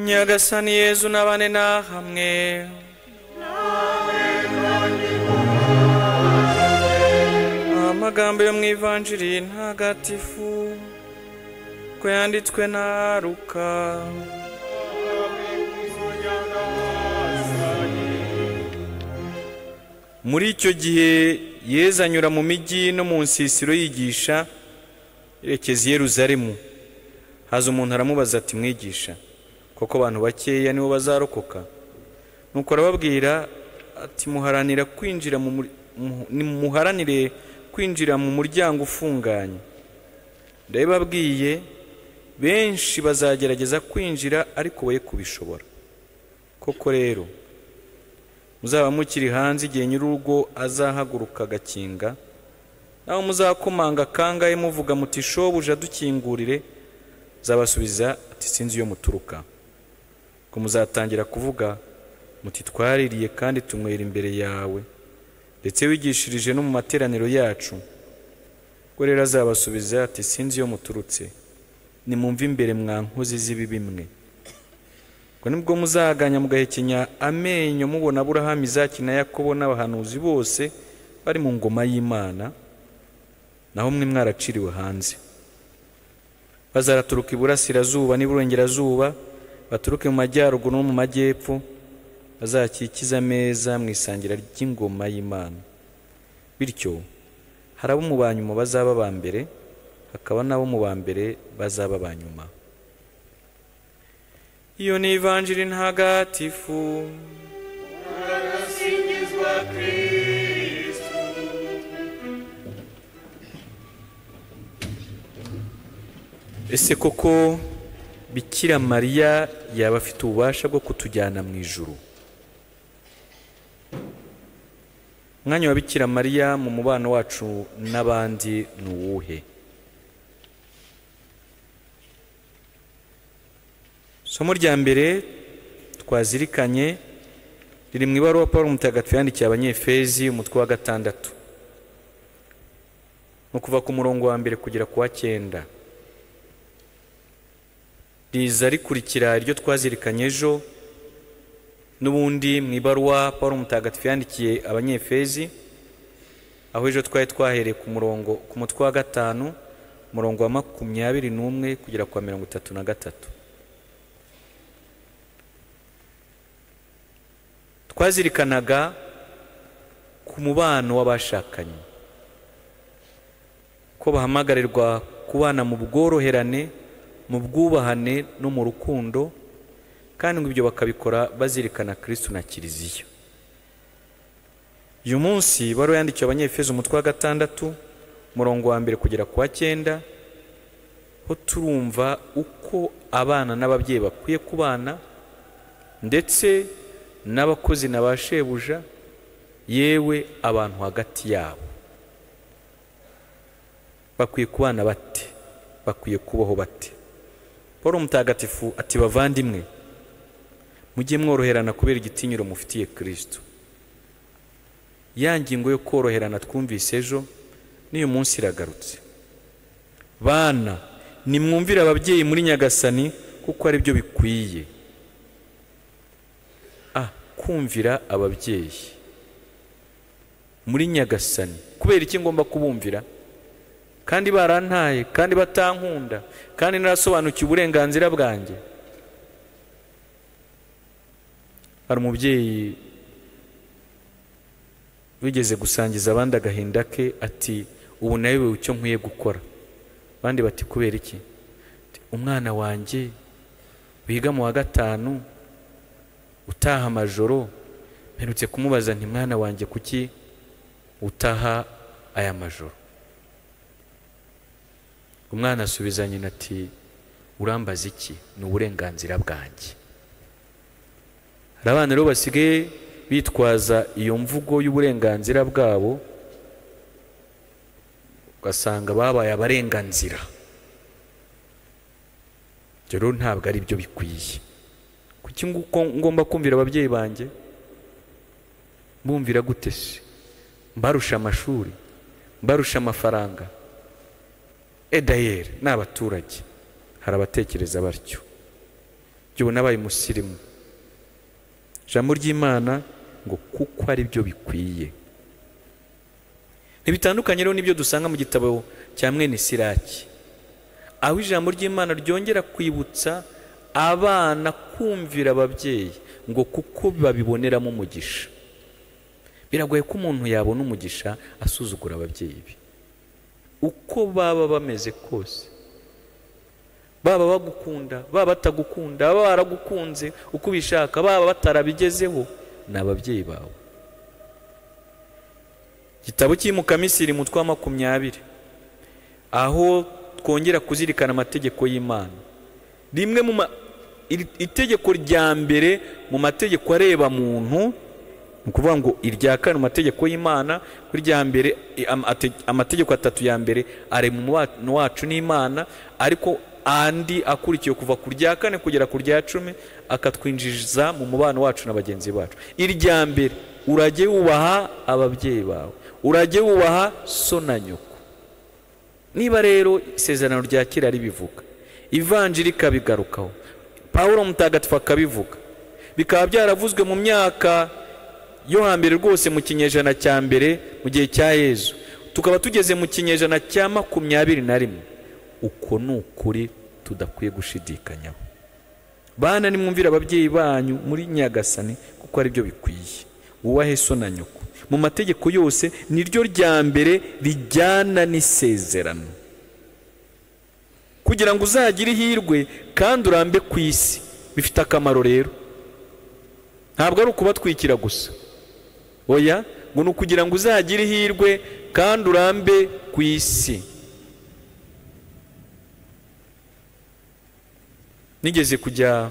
nyagasani yezu n'abane na hamwe amagambo yo mu ivanjiri ntagatifu ko yanditswe na ruka muri icyo gihe yezu anyura mu mijyi no mu nsisiro yigisha yerekeza i yeruzalemu haza umuntu aramubaza ati mwigisha koko abantu bakeya nibo bazarokoka nuko arababwira ati muharanira kwinjira mu muri- mu- ni- muharanire kwinjira mu muryango ufunganye ndabibabwiye benshi bazagerageza kwinjira ariko we kubishobora koko rero muzaba mukiri hanze igihe nyir'urugo azahaguruka agakinga naho muzakomanga kangahe muvuga muti shobuja dukingurire zabasubiza ati sinzi iyo muturuka ko muzatangira kuvuga muti twaririye kandi tunywera imbere yawe ndetse wigishirije no mu materaniro yacu ubwo rero azabasubiza ati sinzi iyo muturutse nimumve imbere mwa nkozi z'ibi bimwe ngo nibwo muzaganya mugahekenya amenyo mubona aburahamu izaki na yakobo n'abahanuzi bose bari mu ngoma y'imana naho mwe mwaraciriwe hanze bazaraturuka iburasirazuba n'iburengerazuba baturuke mu majyaruguru no mu majyepfo bazakikiza ameza mu isangira ry'ingoma y'imana bityo hari abo mu ba nyuma bazaba aba mbere hakaba n'abo mu ba mbere bazaba aba nyuma iyo ni ivanjiri ntagatifu ese koko bikira mariya yaba afite ububasha bwo kutujyana mu ijuru umwanya wa bikira mariya mu mubano wacu n'abandi ni uwuhe somo rya mbere twazirikanye riri mu ibaruwa paul umutagatifu yandikiye abanyefezi umutwe wa gatandatu ni ukuva ku murongo wa mbere kugera ku wa cyenda riza rikurikira iryo twazirikanye ejo n'ubundi mu ibaruwa paul umutagatifu yandikiye abanyefezi aho ejo twari twahereye ku murongo ku mutwe wa gatanu umurongo wa makumyabiri n'umwe kugera ku wa mirongo itatu na gatatu twazirikanaga ku mubano w'abashakanye ko bahamagarirwa kubana mu bworoherane mu bwubahane no mu rukundo kandi ngo ibyo bakabikora bazirikana kirisitu na kiliziya uyu munsi bari yandikiwe abanyefezo umutwe wa gatandatu umurongo wa mbere kugera ku wa cyenda ho turumva uko abana n'ababyeyi bakwiye kubana ndetse n'abakozi na ba shebuja yewe abantu hagati yabo bakwiye kubana bate bakwiye kubaho bate paul umutagatifu ati bavandimwe mujye mworoherana kubera igitinyiro mufitiye kirisito ya ngingo yo koroherana twumvise ejo n'uyu munsi iragarutse bana nimwumvire ababyeyi muri nyagasani kuko ari byo bikwiye ah kumvira ababyeyi muri nyagasani kubera iki ngomba kubumvira kandi barantaye kandi batankunda kandi narasobanukiwe uburenganzira bwanjye hari umubyeyi wigeze gusangiza abandi agahinda ke ati ubu nawe icyo nkwiye gukora abandi bati kubera iki Ati, umwana wanjye wiga mu wa gatanu utaha amajoro mperutse kumubaza nti mwana wanjye kuki utaha aya majoro umwana asubiza nyina ati urambaza iki ni uburenganzira bwanjye hari abana rero basigaye bitwaza iyo mvugo y'uburenganzira bwabo ugasanga babaye abarenganzira ibyo rero ntabwo ari byo bikwiye kuki nguko- ngomba kumvira ababyeyi banjye mbumvira gute se mbarusha amashuri mbarusha amafaranga edayeri ni abaturage hari abatekereza batyo byubona abaye umusirimu ijambo ry'imana ngo kuko ari byo bikwiye ntibitandukanye rero n'ibyo dusanga mu gitabo cya mwene siraki aho ijambo ry'imana ryongera kwibutsa abana kumvira ababyeyi ngo kuko babiboneramo umugisha biragoye ko umuntu yabona umugisha asuzugura ababyeyi be uko baba bameze kose baba bagukunda baba batagukunda baba baragukunze uko ubishaka baba batarabigezeho ni ababyeyi bawe igitabo cy'imukamisiri mu twa makumyabiri aho twongera kuzirikana amategeko y'imana rimwe mu itegeko rya mbere mu mategeko areba muntu ni ukuvuga ngo irya kane mu mategeko y'imana ko irya mbere amategeko atatu ya mbere arema umubano wacu n'imana ariko andi akurikiye kuva ku rya kane kugera ku rya cumi akatwinjiza mu mubano wacu na bagenzi bacu irya mbere urajye wubaha ababyeyi bawe urajye wubaha so na nyoko niba rero isezerano rya kera ribivuga ivanjiri ikabigarukaho pawuro mutagatifu akabivuga bikaba byaravuzwe mu myaka yo hambere rwose mu kinyejana cya mbere mu gihe cya yezu tukaba tugeze mu kinyejana cya makumyabiri na rimwe uko ni ukuri tudakwiye gushidikanyaho bana nimwumvire ababyeyi banyu muri nyagasani kuko aribyo bikwiye wubahe so na nyoko mu mategeko yose niryo rya mbere rijyana n'isezerano kugira ngo uzagire ihirwe kandi urambe ku isi bifite akamaro rero ntabwo ari ukubatwikira gusa oya ngo ni ukugira ngo uzagire ihirwe kandi urambe ku isi nigeze kujya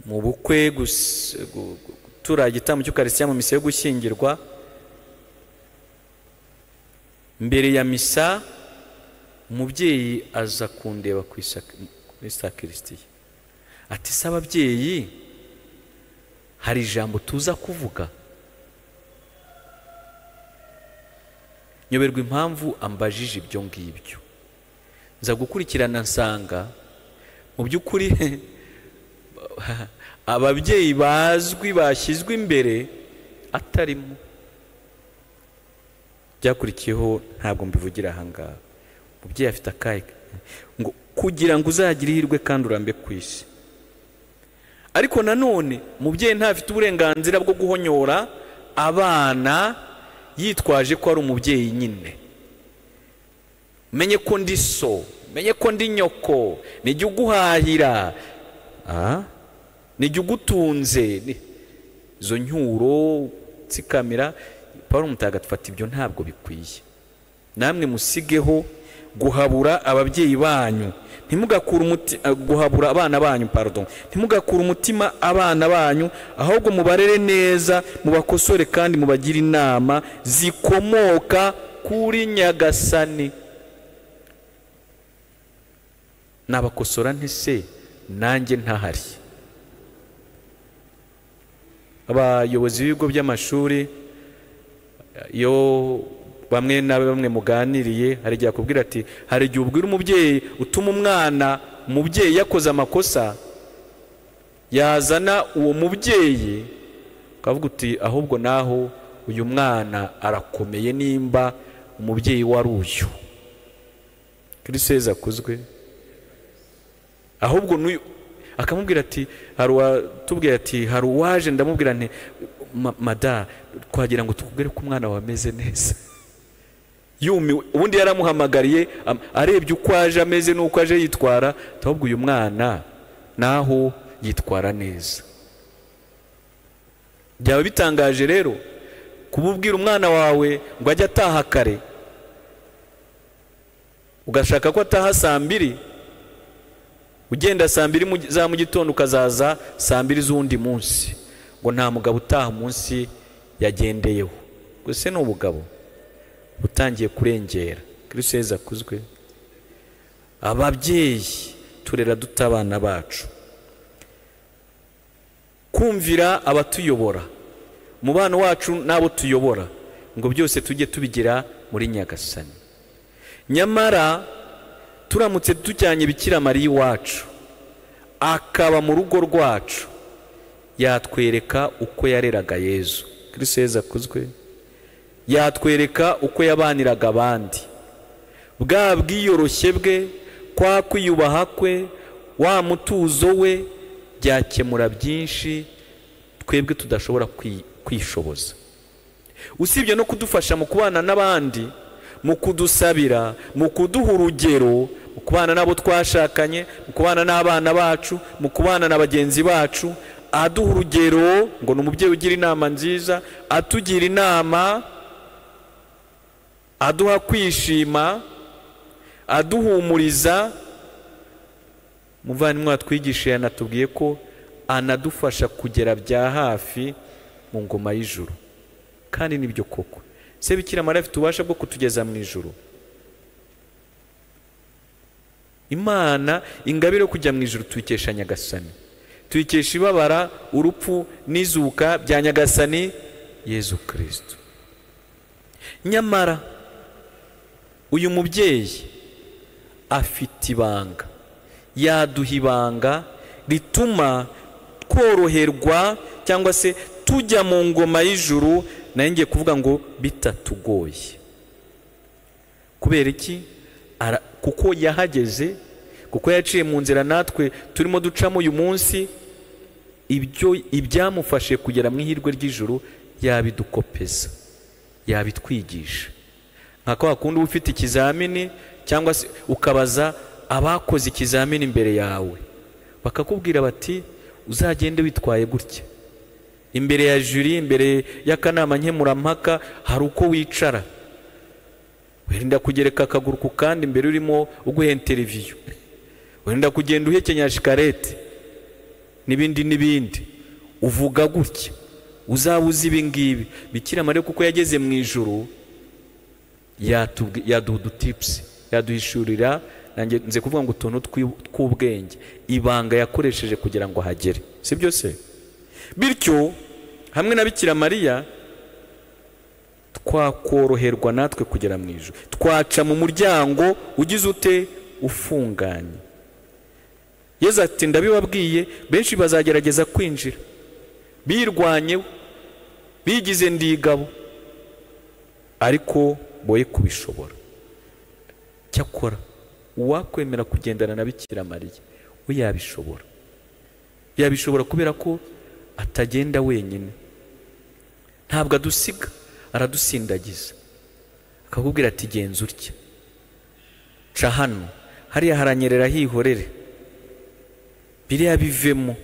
mu bukwe gutura igitambo cy'ukarisitiya mu misa yo gushyingirwa mbere ya misa umubyeyi aza kundeba ku isakirisitiya ati se ababyeyi hari ijambo tuza kuvuga nyoberwa impamvu ambajije ibyo ngibyo nza gukurikirana nsanga mu by'ukuri ababyeyi bazwi bashyizwe imbere atarimo byakurikiyeho ntabwo mbivugira ahangaha umubyeyi afite akahe ngo kugira ngo uzagire ihirwe kandi urambe ku isi ariko nanone umubyeyi ntafite uburenganzira bwo guhonyora abana yitwaje ko ari umubyeyi nyine menye ko ndi so menye ko ndi nyoko nijya uguhahira nijya ugutunze izo nyuro tsikamira paul mutagatifu ati ibyo ntabwo bikwiye namwe musigeho guhabura ababyeyi banyu ntimugakure guhabura abana banyu pardon ntimugakure umutima abana banyu ahubwo mubarere neza mubakosore kandi mubagire inama zikomoka kuri nyagasani nabakosora ntese nanjye ntahari abayobozi b'ibigo by'amashuri iyo bamwe na bamwe muganiriye hari igihe akubwira ati hari igihe ubwira umubyeyi utuma umwana umubyeyi yakoze amakosa yazana uwo mubyeyi ukavuga uti ahubwo naho uyu mwana arakomeye nimba umubyeyi wari uyu kiriseza akuzwe ahubwo n'uyu akamubwira ati hari uwatubwira ati hari uwaje ndamubwira nti mada twagira ngo tukubwire ko umwana wawe ameze neza yumiwe ubundi yaramuhamagariye arebye uko aje ameze n'uko aje yitwara ahubwo uyu mwana naho yitwara neza byaba bitangaje rero kuba ubwira umwana wawe ngo ajye ataha kare ugashaka ko ataha saa mbiri ugenda saa mbiri za mu gitondo ukazaza saa mbiri z'undi munsi ngo nta mugabo utaha munsi yagendeyeho gusa ni ubugabo utangiye kurengera kirisito heza akuzwe ababyeyi turera duta abana bacu kumvira abatuyobora umubano wacu n'abo tuyobora ngo byose tujye tubigira muri nyagasani nyamara turamutse tujyanye bikira mariya iwacu akaba mu rugo rwacu yatwereka uko yareraga yezu kirisito yezu akuzwe yatwereka uko yabaniraga abandi bwa bwiyoroshye bwe kwa kwiyubaha kwe wa mutuzo we byakemura byinshi twebwe tudashobora kwi- kwishoboza usibye no kudufasha mu kubana n'abandi mu kudusabira mu kuduha urugero mu kubana n'abo twashakanye mu kubana n'abana bacu mu kubana na bagenzi bacu aduha urugero ngo ni umubyeyi ugira inama nziza atugira inama aduha kwishima aduhumuriza umuvandimwe watwigishije yanatubwiye ko anadufasha kugera bya hafi mu ngoma y'ijuru kandi nibyo koko se bikira mariya afite ububasha bwo kutugeza mu ijuru imana ingabire yo kujya mu ijuru tuyikesha nyagasani tuyikesha ibabara urupfu n'izuka bya nyagasani yezu kirisito nyamara uyu mubyeyi afite ibanga yaduha ibanga rituma tworoherwa cyangwa se tujya mu ngoma y'ijuru nayo ngiye kuvuga ngo bitatugoye kubera iki Ara- kuko yahageze kuko yaciye mu nzira natwe turimo ducamo uyu munsi ibyo ibyamufashe kugera mu ihirwe ry'ijuru yabidukopeza yabitwigisha nka kwa kundi uba ufite ikizamini cyangwa se ukabaza abakoze ikizamini imbere yawe bakakubwira bati uzagende witwaye gutya imbere ya juri imbere y'akanama nkemurampaka hari uko wicara wirinda kugereka akaguru ku kandi imbere urimo uguha interiviyu wirinda kugenda uhekenya shikarete n'ibindi n'ibindi uvuga gutya uzaba uzi ibi ngibi bikira mariya kuko yageze mu ijuru yatubwi- yaduha udutipusi yaduhishurira nanjye nze kuvuga ngo utuntu twi- tw'ubwenge ibanga yakoresheje kugira ngo hagere si byo se bityo hamwe na bikira mariya twakoroherwa natwe kugera mu ijoro twaca mu muryango ugize ute ufunganye yezu ati ndabibabwiye benshi bazagerageza kwinjira birwanyeho bigize ndigabo ariko boye kubishobora cyakora uwakwemera kugendana na bikira mariya we yabishobora yabishobora kubera ko atagenda wenyine ntabwo adusiga aradusindagiza akakubwira ati genza utya ca hano hariya haranyerera hihorere biriya bivemo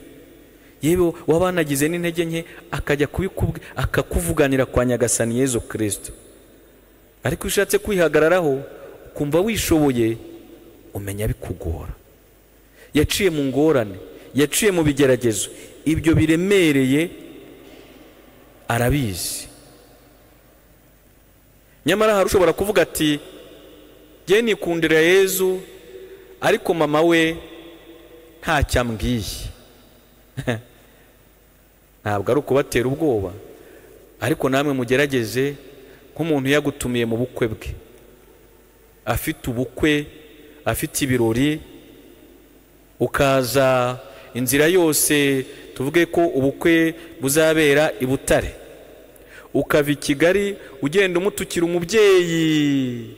yewe wabanagize n'intege nke akajya kubikubwi akakuvuganira kwa nyagasani yezu kirisito ariko iyo ushatse kwihagararaho ukumva wishoboye umenya bikugora yaciye mu ngorane yaciye mu bigeragezo ibyo biremereye arabizi nyamara hari ushobora kuvuga ati jye nikundira yezu ariko mama we ntacyo ambwiye ntabwo ari ukubatera ubwoba ariko namwe mugerageze nk'umuntu yagutumiye mu bukwe bwe afite ubukwe afite ibirori ukaza inzira yose tuvuge ko ubukwe buzabera i butare ukava i kigali ugenda umutukira umubyeyi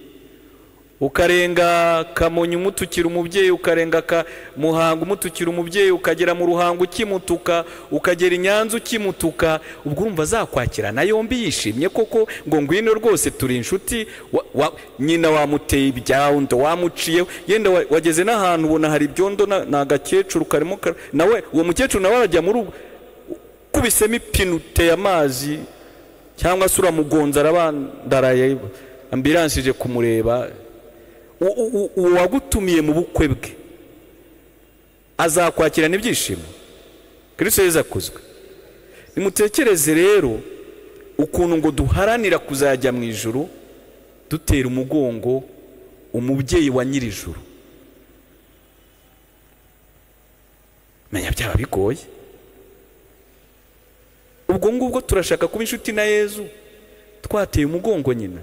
ukarenga kamonyi umutukira umubyeyi ukarenga ka muhanga umutukira umubyeyi ukagera mu ruhango ukimutuka ukagera i nyanza ukimutuka ubwo urumva azakwakirana yombi yishimye koko ngo ngwino rwose turi inshuti wa- wa- nyina wamuteye ibyondo wamuciyeho yenda wa- wageze n'ahantu ubona hari ibyondo na- ni agakecuru karimo kara- nawe uwo mukecuru nawe arajya muri ubwo kubisemo ipine uteye amazi cyangwa se uramugonza arabandaraye ambiranse ije kumureba U- u- u- uwo wagutumiye mu bukwe bwe azakwakirana ibyishimo kirisito yezu akuzwe nimutekereze rero ukuntu ngo duharanira kuzajya mu ijuru dutera umugongo umubyeyi wa nyirijuru menya byaba bigoye ubwo ngubwo turashaka kuba inshuti na yezu twateye umugongo nyina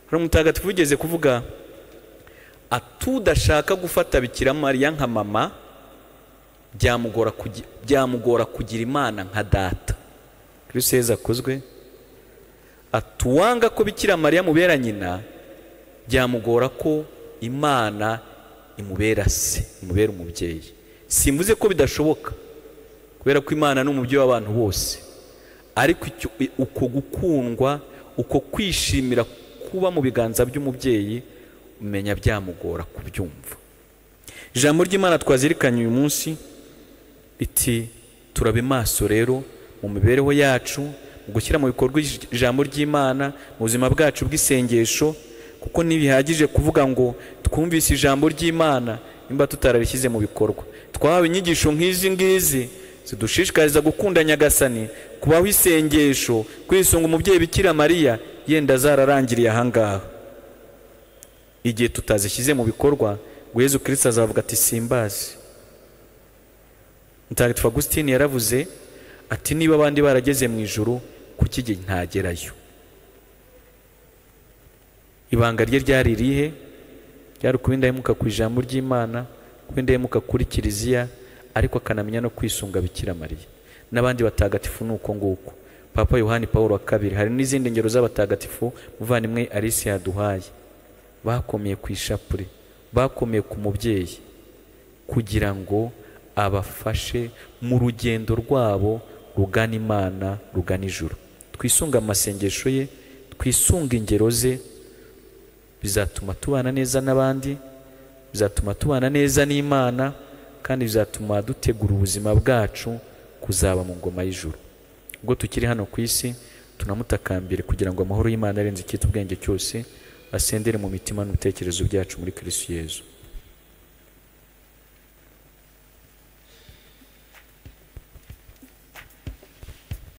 hari umutagatifu wigeze kuvuga atudashaka gufata bikira mariya nka mama byamugora kugi- byamugora kugira imana nka data kristo yezu akozwe atuwanga ko bikira mariya mubera nyina byamugora ko imana imubera se imubera umubyeyi simvuze ko bidashoboka kubera ko imana ni umubyeyi w'abantu bose ariko icyo- uko gukundwa uko kwishimira kuba mu biganza by'umubyeyi umenya byamugora kubyumva ijambo ry'imana twazirikanye uyu munsi riti turabe maso rero mu mibereho yacu mu gushyira mu bikorwa ij- ijambo ry'imana mu buzima bwacu bw'isengesho kuko ntibihagije kuvuga ngo twumvise ijambo ry'imana nimba tutararishyize mu bikorwa twahawe inyigisho nk'izi ngizi zidushishikariza gukunda nyagasani kubaho isengesho kwisunga umubyeyi bikira mariya yenda zararangiriye ahangaha igihe tutazishyize mu bikorwa ngo yezu kirisita azavuga ati simbazi mutagatifu agusitini yaravuze ati niba abandi barageze mu ijuru kuki jye ntagerayo ibanga rye ryari irihe ryari ukuba indahemuka ku ijambo ry'imana kuba indahemuka kuri kiliziya ariko akanamenya no kwisunga bikira mariya n'abandi batagatifu ni uko nguko papa yohani paul wa kabiri hari n'izindi ngero z'abatagatifu muvandimwe alice yaduhaye bakomeye ku ishapure bakomeye ku mubyeyi kugira ngo abafashe mu rugendo rwabo rugana imana rugana ijuru twisunga amasengesho ye twisunga ingero ze bizatuma tubana neza n'abandi bizatuma tubana neza n'imana kandi bizatuma dutegura ubuzima bwacu kuzaba mu ngoma y'ijuru ubwo tukiri hano ku isi tunamutakambire kugira ngo amahoro y'imana arenze icyitwa ubwenge cyose asendere mu mitima n'ibitekerezo byacu muri kirisiyezu